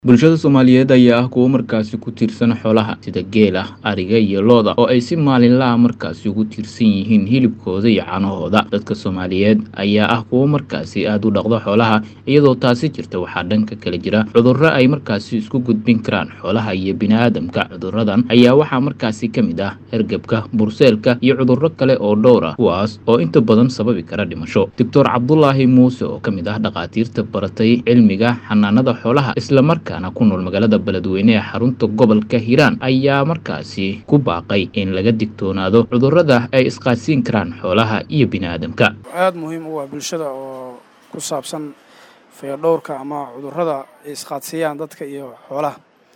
Bulshada Soomaaliyeed ayaa ah kuwo markaasi ku tiirsan xoolaha sida geela, ariga iyo lo'da oo ay si maalinle ah markaasi ugu tiirsan yihiin hilibkooda iyo caanahooda. Dadka Soomaaliyeed ayaa ah kuwo markaasi aad u dhaqda xoolaha iyadoo taasi jirta waxaa dhanka kale jira cudurro ay markaasi isku gudbin karaan xoolaha iyo bini'aadamka. Cudurradan ayaa waxaa markaasi ka mid ah hargabka, burseelka iyo cudurro kale oo dhowr ah kuwaas oo inta badan sababi kara dhimasho. Doctor Cabdulaahi Muuse oo ka mid ah dhakhaatiirta baratay cilmiga xanaanada xoolaha isla markaana ku nool magaalada Beledweyne ee xarunta gobolka Hiiraan ayaa markaasi ku baaqay in laga digtoonaado cudurrada ay isqaadsiin karaan xoolaha iyo bini'aadamka. aad muhiim u ah bulshada oo ku saabsan fayadhowrka ama cudurrada ay isqaadsiiyaan dadka iyo xoolaha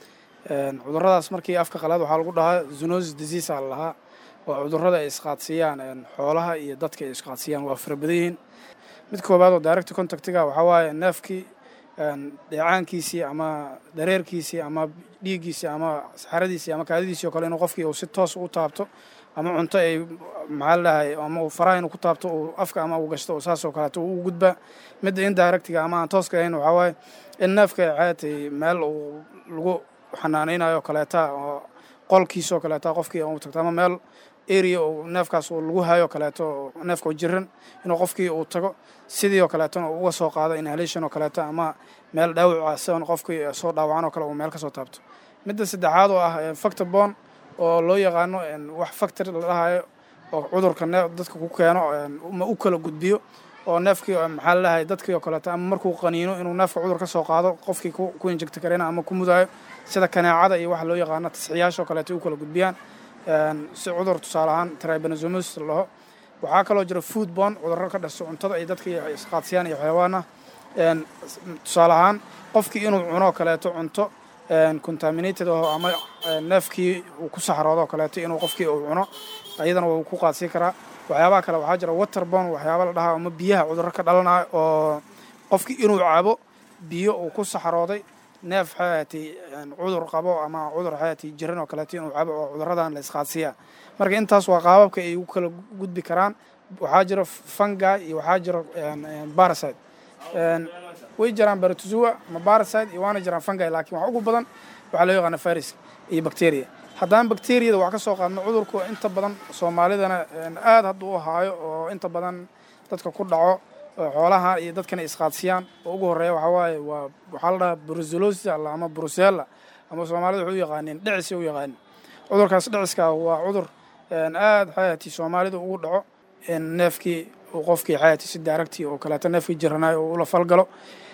Een, cudurradaas markii afka qalaad waxaa lagu dhahaa zoonosis disease aa la lahaa waa cudurrada ay isqaadsiiyaan een, xoolaha iyo dadka ay isqaadsiiyaan waa fara badan yihiin mid koowaad oo direct contactiga waxaa waaye neefkii een, dheecaankiisii ama dareerkiisii ama dhiiggiisii ama saxaradiisii ama kaadidiisii oo kale inuu qofkii uu si toos u taabto ama cunto ay maxaa la dhahay ama uu faraha inuu ku taabto uu afka ama uu gashto oo saas oo kaleeto uu gudbaa midda indirectiga ama aan tooska ahayn waxaa waaye in neefka caatay meel uu lagu xanaaneynayo kaleeta oo qolkiisoo kaleeta qofkii uu tagto ama meel area uu neefkaas uu lagu hayo kaleeto oo neefka oo jiran inuu qofkii uu tago sidii oo kaleetona uu uga soo qaado inhalation oo kaleeto ama meel dhaawaca sidan qofkii soo dhaawacan oo kale uu meel ka soo taabto midda saddexaad oo ah factor bone oo loo yaqaano een, wax factor la dhahayo oo cudurka neef dadka ku keeno een, ma u kala gudbiyo oo neefkii oo maxaa la dhahay dadkii oo kaleeto ama markuu qaniino inuu neefka cudur ka soo qaado qofkii ku ku injecti karena ama ku mudaayo sida kaneecada iyo waxa loo yaqaano tasxiyaasha oo kaleeto ay u kala gudbiyaan een, si cudur tusaale ahaan tribanosomosis la dhaho waxaa kaloo jira food bone cudurro ka dhasho cuntada ay dadka isqaadsiyaan iyo xayawaana een, tusaale ahaan qofkii inuu cuno kaleeto cunto een, contaminated oo ama een, neefkii uu ku saxroodo oo kaleeto inuu qofkii uu cuno ayadana wuu ku qaadsiin karaa waxyaabaha kale waxaa jira waterbone waxyaaba la dhahaa ama biyaha cudurro ka dhalanayo oo qofkii inuu cabo biyo uu ku saxrooday neef xayaati cudur qabo ama cudur xayaati jiran oo kaleeto inuu cabo oo cudurradan la isqaadsiiya marka intaas waa qaababka ay u kala gudbi karaan waxaa jira fungi iyo waxaa jira parasite Een, way jiraan baratozoa ama parasite iyo waana jiraan fungi laakiin waxa ugu badan waxaa loo yaqaana virus iyo bacteria haddaan bacteriyada wax ka soo qaadno cudurku inta badan soomaalidana een, aad hadda u haayo oo inta badan dadka ku dhaco oo xoolaha iyo dadkana isqaadsiyaan oo ugu horeeya waxaa waaye waa waxaa la dhahaa brucellosis alla ama brucella ama soomaalida waxay u yaqaaniin dhicis u yaqaanin cudurkaas dhiciska waa cudur een, aad xayaati soomaalida ugu dhaco in neefkii uu qofkii xayaati si daaragtii oo kaleeto neefkii jiranayo oo ula falgalo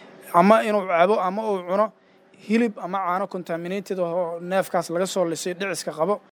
ama inuu cabo ama uu cuno hilib ama caano contaminated oo neefkaas laga soo lisay dhiciska qabo